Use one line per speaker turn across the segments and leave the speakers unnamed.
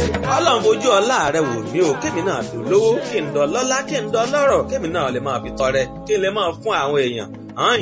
ọlọ́run fojú ọlá rẹ wò mí o kémi náà dùn lówó kí n dọ̀ lọ́lá kí n dọ̀ lọ́rọ̀ kémi náà lè máa fi tọrẹ kí n lè máa fún àwọn èèyàn hàn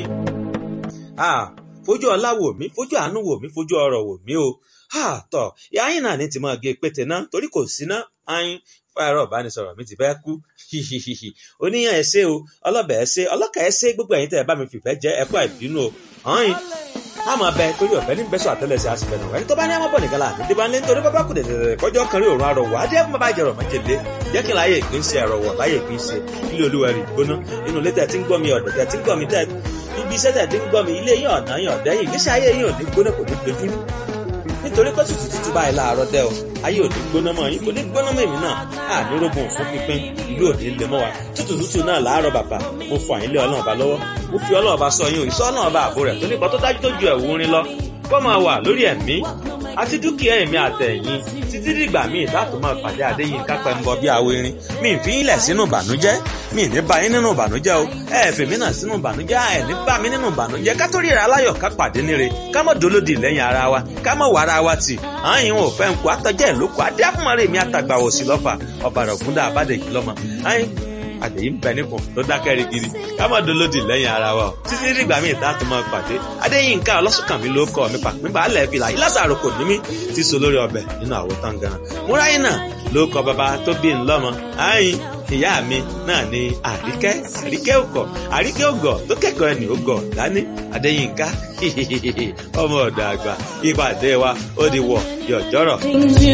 fojú ọlá wò mí fojú àánú wò mí fojú ọrọ̀ wò mí o tọ ìyá yín náà ní ti máa gé pété náà torí kò sí ná ayin fáyọrọ ìbánisọ̀rọ̀ mi ti fẹ́ kú oníyàn ẹsẹ o ọlọbẹ ẹsẹ ọlọkà ẹsẹ gbogbo ẹ̀yin tẹ́ ẹ bá mi fìfẹ́ jẹ ẹkọ ìbínú o ayin àmọ́ bẹ torí ọ̀fẹ́ ní bẹ́sọ̀ àtẹ́lẹsẹ̀ àsìfẹ́ náà ẹni tó bá ní àmọ́ bọ̀ nìkan láàánú dé bá ń lé nítorí bábá kù dẹ̀dẹ̀dẹ̀ kọjọ́ kan rí òun àrọ̀wọ̀ adé fún bàbá ìjẹrọ̀ májèlé jẹ́ kí n láyé ìpín ṣe àrọ̀wọ̀ láyé ìpín ṣe ilé olúwa rí gbóná inú ilé tẹ̀ tí ń gbọ́ mi ọ̀dẹ̀ tẹ̀ tí ń gbọ́ mi tẹ̀ ibi iṣẹ́ tẹ̀ tí ń gbọ́ mi ilé yín ọ̀nà yín ọ̀dẹ́ yìí ìgbésí ayé yín ò ní gbóná kò ní dojúrú nítorí pé tútù tútù báyìí láàárọ̀ dẹ́ o ayé ò ní gbóná mọ́ yín kò ní gbóná mọ́ èmi náà á ní rógun fún pínpín ìlú òní lè mọ́ wa tútù tútù náà láàárọ̀ bàbà mo fọ àyínlé ọlọ́run ọba lọ́wọ́ mo fi ọlọ́run ọba sọ yín o ìsọ́ ọlọ́run ọba àbò rẹ̀ tó nípa tó dájú tó ju ẹ̀wù orin lọ kó máa wà lórí ẹ̀mí àti dúkìá ẹ̀mí àtẹ̀yìn títí dìgbà míì láti máa pàdé Adéyínká Pẹ́ńbọ bí awo irin mi ì fi yín lẹ̀ sínú ìbànújẹ́ mi ì ní bá yín nínú ìbànújẹ́ o ẹ ẹ̀ fèmí náà sínú ìbànújẹ́ ẹ ní bá mi nínú ìbànújẹ́ ká tó ríra aláyọ̀ ká pàdé níre ká mọ̀ dolódì lẹ́yìn ara wa ká mọ̀ wà ara wa tì àyìn ò fẹ́ nkù àtọ́jẹ́ ìlókù adé àfúnmọ́rẹ́ mi àtàgbà òsì lọ́fà ọ̀bàrà ògúndà àbádẹ́jì lọ́mọ àyìn àdèyí ń bẹ nípò tó dákẹ́ rigidi ká má dolódì lẹ́yìn ara wa o títí dìgbà míì tá a tún máa pàdé Adéyínká ọlọ́sùnkànmí ló kọ́ mi pàpín balẹ̀ fìlà ìlàsàrò kò ní mí ti so lórí ọbẹ̀ nínú àwo tán gan múráyìn náà ló kọ bàbá tó bí ń lọ́mọ àyìn ìyá mi náà ni àríkẹ́ àríkẹ́ òkọ̀ àríkẹ́ ògọ̀ tó kẹ́kọ̀ọ́ ẹni ògọ̀ dání Adéyínká ọmọ ọ̀dọ̀ àgbà ìpàdé wa ó di wọ̀ yọ̀jọ́rọ̀.